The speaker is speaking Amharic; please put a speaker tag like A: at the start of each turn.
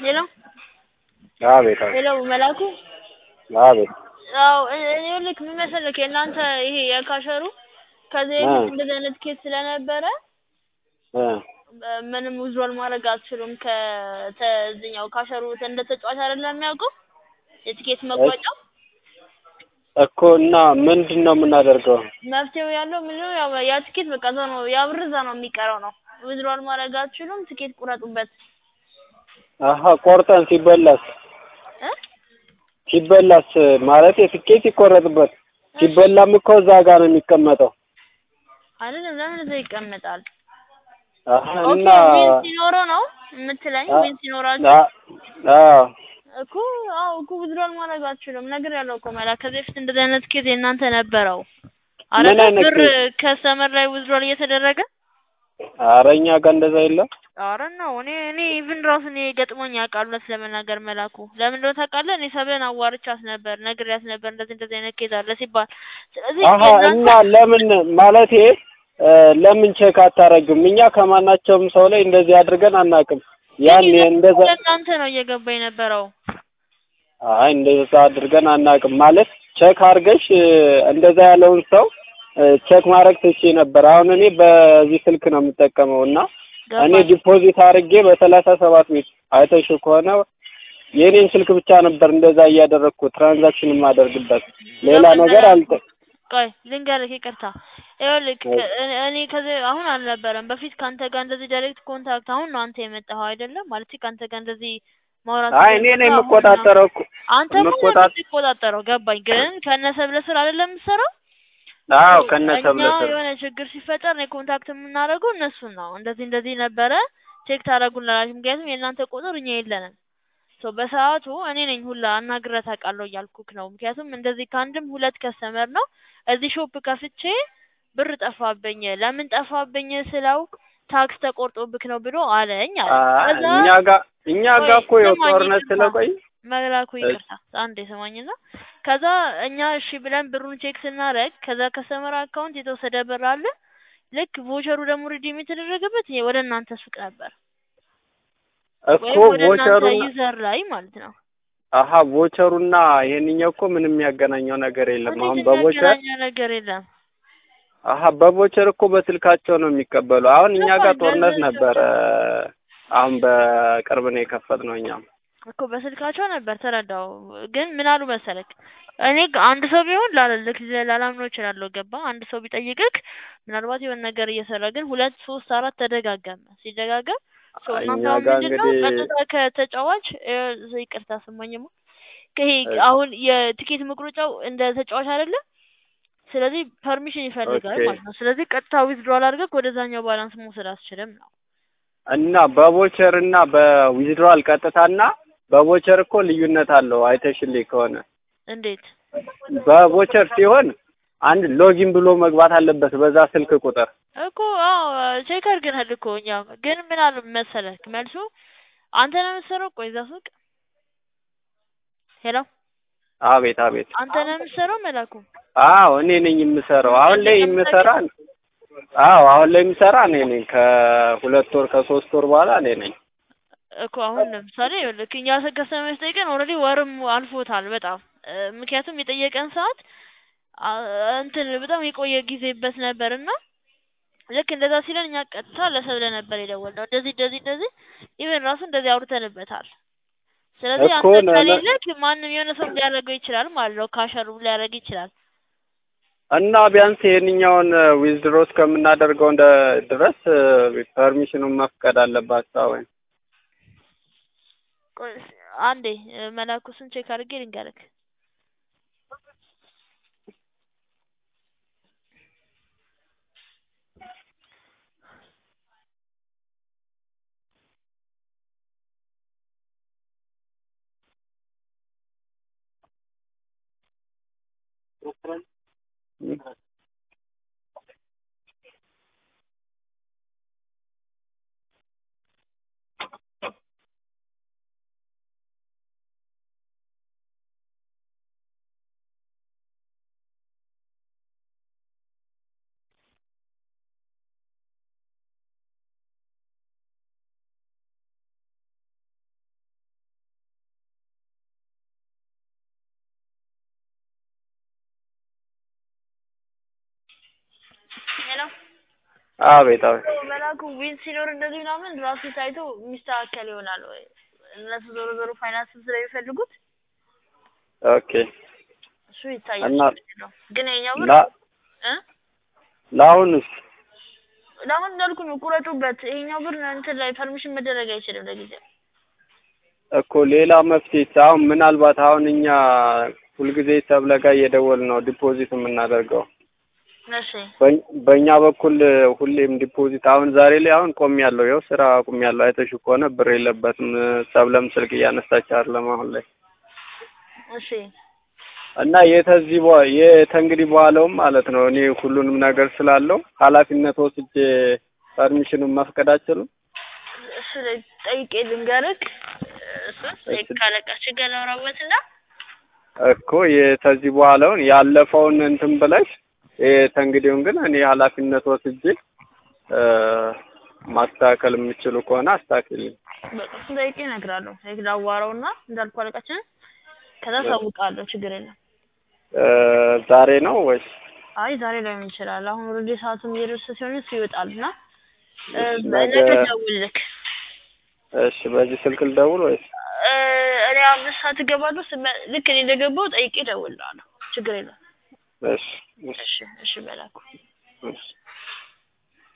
A: ሄሎ
B: አቤት አቤት
A: ሄሎ መላኩ
B: አቤት
A: አዎ እኔ ልክ ምን መሰለክ የእናንተ ይሄ የካሸሩ ከዚህ በፊት እንደዚህ አይነት ኬስ ስለነበረ
B: እ
A: ምንም ዊዝድሮል ማድረግ አትችሉም ከዚህኛው ካሸሩ እንደ ተጫዋች አይደለም የሚያውቀው የትኬት መቁረጫው
B: እኮ እና ምንድን ነው የምናደርገው?
A: መፍትሄው ያለው ምንድነው ያው ያ ትኬት በቃ እዛው ነው ያ ብር እዛ ነው የሚቀረው ነው ዊዝድሮል ማድረግ አትችሉም ትኬት ቁረጡበት
B: አሀ ቆርጠን ሲበላስ
A: እ
B: ሲበላስ ማለት የትኬት ይቆረጥበት ሲበላም እኮ እዛ ጋር ነው የሚቀመጠው።
A: አይደለም ለምን እዛ ይቀመጣል?
B: አሀ
A: ኦኬ
B: እና
A: ዊን ሲኖረው ነው የምትለኝ?
B: አ-
A: ዊን ሲኖራችሁ
B: አ- አዎ
A: እኮ አዎ እኮ ዊዝድሮል ማድረግ አትችሉም። ነግሬያለሁ እኮ መላ ከዚህ በፊት እንደዚህ አይነት ኬዝ የእናንተ ነበረው
B: ምን
A: አይደል?
B: አይነት
A: ብር
B: ኬዝ?
A: ከስተመር ላይ ዊዝድሮል እየተደረገ
B: ኧረ እኛ ጋር እንደዛ የለም።
A: ኧረ ነው እኔ እኔ ኢቭን ራሱ እኔ ገጥሞኝ ያውቃል እውነት ለመናገር መላኩ ለምን እንደሆነ ታውቃለህ? እኔ ሰብለን አዋርቻት ነበር ነግሬያት ነበር እንደዚህ እንደዚህ አይነት ኬዝ አለ ሲባል ስለዚህ
B: አሀ
A: የእናንተ
B: እና ለምን ማለቴ እ ለምን ቼክ አታረግም? እኛ ከማናቸውም ሰው ላይ እንደዚህ አድርገን አናውቅም። ያን እንደዛ
A: ለእናንተ ነው እየገባ የነበረው
B: አይ እንደዛ አድርገን አናውቅም። ማለት ቼክ አድርገሽ እ እንደዛ ያለውን ሰው እ ቼክ ማድረግ ትችይ ነበር። አሁን እኔ በዚህ ስልክ ነው የምጠቀመው እና እኔ
A: ገባኝ።
B: ዲፖዚት አድርጌ በሰላሳ ሰባት ቤት አይተሽ ከሆነ የኔን ስልክ ብቻ ነበር እንደዛ እያደረግኩ ትራንዛክሽን የማደርግበት ሌላ
A: ገባኝ
B: ነገር
A: መላኩ።
B: አልጠ
A: ቆይ ልንገርህ፣ ይቅርታ ይኸውልህ ከ- እኔ እኔ ከዚህ አሁን አልነበረም በፊት ከአንተ ጋር እንደዚህ ዳይሬክት ኮንታክት አሁን ነው አንተ የመጣኸው አይደለም ማለት ከአንተ ጋር እንደዚህ ማውራት
B: አይ እኔ ነኝ
A: የጀመርነው አሁን ነው።
B: የምቆጣጠረው እኮ
A: አንተ ምን
B: የምቆጣጥ
A: የምትቆጣጠረው ገባኝ። ግን ከነሰብለ ስር አይደለም የምትሰራው
B: አዎ
A: እኛ
B: ከነሰብለ ስር
A: የሆነ ችግር ሲፈጠር ነው ኮንታክት የምናደርገው እነሱን ነው። እንደዚህ እንደዚህ ነበረ ቼክ ታደርጉልናላችሁ። ምክንያቱም የእናንተ ቁጥር እኛ የለንም። ሶ በሰዓቱ እኔ ነኝ ሁላ አናግሬያት አውቃለሁ እያልኩክ ነው። ምክንያቱም እንደዚህ ከአንድም ሁለት ከስተመር ነው እዚህ ሾፕ ከፍቼ ብር ጠፋብኝ። ለምን ጠፋብኝ ስለው ታክስ ተቆርጦብክ ነው ብሎ አለኝ አለ።
B: አ-
A: ከዛ
B: እኛ ጋር እኛ ጋር
A: ቆይ
B: እኮ ያው
A: ስማኝ
B: ጦርነት
A: ይቅርታ
B: ስለቆይ
A: መላኩ
B: እ-
A: ይቅርታ አንዴ ስማኝና ከዛ እኛ እሺ ብለን ብሩን ቼክ ስናደርግ ከዛ ከስተመር አካውንት የተወሰደ ብር አለ። ልክ ቮቸሩ ደግሞ ሪዲም የተደረገበት ይሄ ወደ እናንተ ሱቅ ነበር
B: እኮ
A: ወይም ወደ እናንተ
B: ቮቸሩና
A: ዩዘር ላይ ማለት ነው።
B: አሀ ቮቸሩና ይሄንኛው እኮ ምንም የሚያገናኘው ነገር የለም።
A: እንዴት
B: አሁን በቮቸር
A: የሚያገናኘው ነገር የለም?
B: አሀ በቮቸር እኮ በስልካቸው ነው የሚቀበሉ። አሁን እኛ ጋር
A: ገባኝ።
B: ጦርነት
A: በዚህ
B: ነበረ። አሁን በቅርብ ነው የከፈትነው እኛም
A: እኮ በስልካቸው ነበር ተረዳው። ግን ምን አሉ መሰለክ እኔ ጋ- አንድ ሰው ቢሆን ላልልክ ላላምነው እችላለሁ። ገባ አንድ ሰው ቢጠይቅክ ምናልባት የሆነ ነገር እየሰራ ግን ሁለት ሶስት አራት ተደጋገመ። ሲደጋገም ሰው እናንተ
B: እኛ
A: አሁን
B: ጋር
A: ምንድን ነው
B: እንግዲህ
A: ቀጥታ ከተጫዋች እ፣ ይቅርታ ስማኝማ ከይሄ
B: እሺ
A: አሁን የቲኬት መቁረጫው እንደ ተጫዋች አይደለም። ስለዚህ ፐርሚሽን ይፈልጋል
B: ኦኬ
A: ማለት ነው። ስለዚህ ቀጥታ ዊዝድሮል አድርገህ ወደዛኛው ባላንስ መውሰድ አትችልም ነው።
B: እና በቮቸር እና በዊዝድሮዋል ቀጥታና በቮቸር እኮ ልዩነት አለው። አይተሽልኝ ከሆነ
A: እንዴት
B: በቮቸር ሲሆን አንድ ሎጊን ብሎ መግባት አለበት በዛ ስልክ ቁጥር።
A: እኮ አዎ ቼክ አድርገናል እኮ እኛ ግን ምን አሉ መሰለህ መልሱ አንተ ነው የምትሰራው። ቆይ እዛ ሱቅ ሄሎ
B: አቤት አቤት።
A: አንተ ነው የምትሰራው መላኩ
B: አዎ እኔ ነኝ የምሰራው። አሁን ላይ
A: እንደዚህ
B: የምሰራ
A: ከምታውቅ
B: አዎ አሁን ላይ የምሰራ እኔ ነኝ። ከሁለት ወር ከሶስት ወር በኋላ እኔ ነኝ።
A: እኮ አሁን ለምሳሌ ልክ እኛ ከስተመር ጠይቀን ኦልሬዲ ወርም አልፎታል በጣም እ፣ ምክንያቱም የጠየቀን ሰዓት አ፣ እንትን በጣም የቆየ ጊዜበት ነበር እና ልክ እንደዛ ሲለን እኛ ቀጥታ ለሰብለ ነበር የደወልነው እንደዚህ እንደዚህ እንደዚህ ኢቨን ራሱ እንደዚህ አውርተንበታል። ስለዚህ
B: እኮ
A: አንተ
B: ነ- ነ-
A: ከሌለክ ማንም የሆነ ሰው ሊያደርገው ይችላል ማለት ነው። ካሸሩ ሊያደርግ ይችላል።
B: እና ቢያንስ ይሄንኛውን ዊዝድሮ እስከምናደርገው እንደ ድረስ ፐርሚሽኑን መፍቀድ አለባቸው ወይ?
A: ቆይ እስኪ አንዴ እ፣ መላኩ ስም ቼክ አድርጌ ልንገርክ። ሄሎ
B: አቤት አቤት
A: መላኩ ዊን ሲኖር እንደዚህ ምናምን ራሱ ታይቶ የሚስተካከል ይሆናል ወይ እነሱ ዞሮ ዞሮ ፋይናንስ ስለሚፈልጉት
B: ኦኬ
A: እሱ ይታያል
B: እና
A: ችግር የለውም። ግን የኛው ብር
B: ላ
A: እ
B: ለአሁንስ
A: ለአሁን እንዳልኩ ነው ቁረጡበት። ይሄኛው ብር እንትን ላይ ፐርሚሽን መደረግ አይችልም ለጊዜው።
B: እኮ ሌላ መፍትሄ አሁን ምናልባት አሁን እኛ ሁልጊዜ ሰብለ ጋር እየደወልን ነው ዲፖዚት የምናደርገው
A: እሺ
B: በኝ- በእኛ በኩል ሁሌም ዲፖዚት አሁን ዛሬ ላይ አሁን ቆም ያለው ያው ስራ ቆም ያለው አይተሽ ከሆነ ብር የለበትም ሰብለም ስልክ እያነሳች አይደለም አሁን ላይ
A: እሺ
B: እና የተዚህ በ- የተንግዲህ በኋላውም ማለት ነው እኔ ሁሉንም ነገር ስላለው ኃላፊነት ወስጄ ፐርሚሽኑን መፍቀድ አልችልም።
A: እሱ ላይ ጠይቄ ልንገርክ። እሱን ጠይቅ ካለቃችን ጋር ላውራበትና
B: እኮ የተዚህ በኋላውን ያለፈውን እንትን ብለሽ የተንግዲውን ግን እኔ ኃላፊነት ወስጄ እ ማስተካከል የምችሉ ከሆነ አስተካክልኝ።
A: በቃ እሱን ጠይቄ እነግራለሁ። ጠይቅ ላዋራውና እንዳልኩ አለቃችንን ከዛ ሳውቃለሁ። ችግር የለም።
B: እ ዛሬ ነው ወይስ
A: አይ ዛሬ ላይሆን ይችላል። አሁን ኦልሬዲ ሰዓቱም እየደረሰ ሲሆን እሱ ይወጣል እና እ
B: ነገ
A: ነገ ደውልልክ።
B: እሺ፣ በዚህ ስልክ ልደውል ወይስ
A: እ እኔ አምስት ሰዓት እገባለሁ። ስመ- ልክ እኔ እንደገባሁ ጠይቄ እደውልልሃለሁ። ችግር የለም።
B: እሺ፣ እሺ፣
A: እሺ እሺ፣ መላኩ
B: እሺ